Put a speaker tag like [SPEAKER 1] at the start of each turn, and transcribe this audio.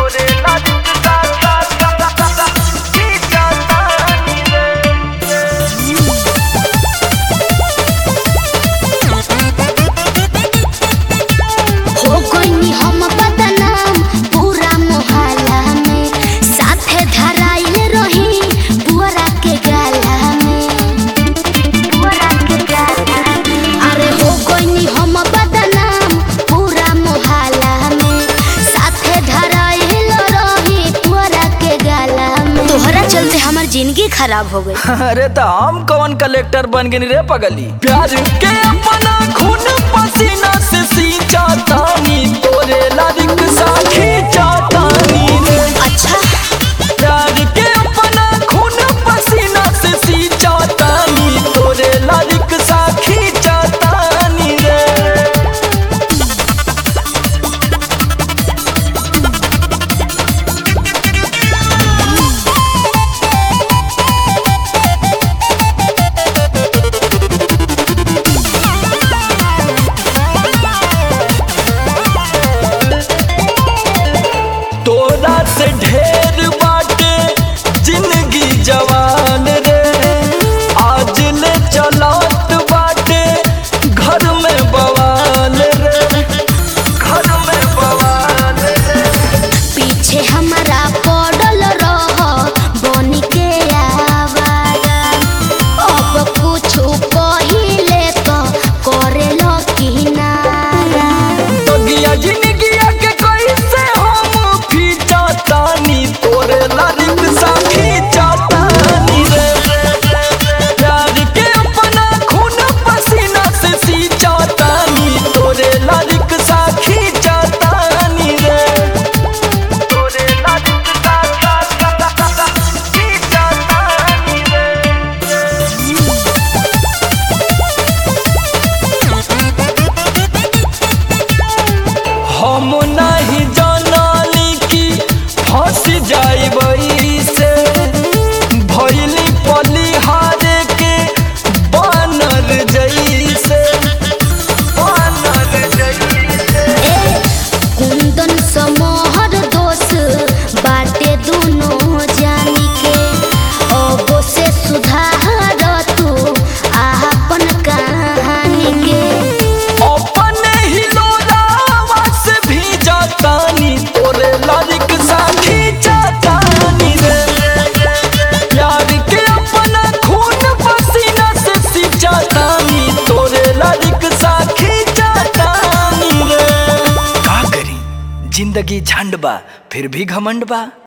[SPEAKER 1] तोरे लालिक सा सा सा सा सा खींचतानी रे
[SPEAKER 2] हो गइनी हम बदनाम पूरा मोहल्ला में साथे धराइल रही पुअरा के गाला में पुअरा के गाला में अरे हो गइनी हम बदनाम पूरा मोहल्ला में साथे धराइल रही पुअरा के गाला में तोहरा चलते हमर जिंदगी खराब हो गई
[SPEAKER 1] अरे तो हम कौन कलेक्टर बन गए रे पगली प्यार के अपना खून पसीना से सींचा तानी तोरे लालिक सा खींचतानी रे
[SPEAKER 2] अच्छा
[SPEAKER 1] प्यार के अपना खून पसीना से सींचा तानी तोरे लालिक सा खींचतानी रे तोरा से ढेर बाटे जिंदगी जवान रे आज ले चलत बाटे घर में बवाल रे घर में बवाल रे
[SPEAKER 2] पीछे हमारा पड़ल रह बनी के आवारा अब कुछ पहिले तो करे लो किनारा
[SPEAKER 1] बगिया जिंदगिया के कैसे हम खींचतानी तोरे लालिक सा खींचतानी रे प्यार के अपना खून पसीना से सींचतानी तोरे लालिक सा खींचतानी रे तोरे लालिक सा सा सा सा सा खींचतानी रे हम नहीं जानली कि फंस जाइबई से भैली पलिहारे के बानर जैसे बानर जैसे
[SPEAKER 2] ए कुंदन समोहर दोष बाटे दोनों जानी के अब से सुधार तू आपन कहानी के
[SPEAKER 1] अपने ही लोरावा से भी जातानी तोरे लालिक साथी जातानी रे प्यार के अपना खून पसीना से सिंचातानी तोरे लालिक साथी जातानी रे का करी जिंदगी झंड बा फिर भी घमंड बा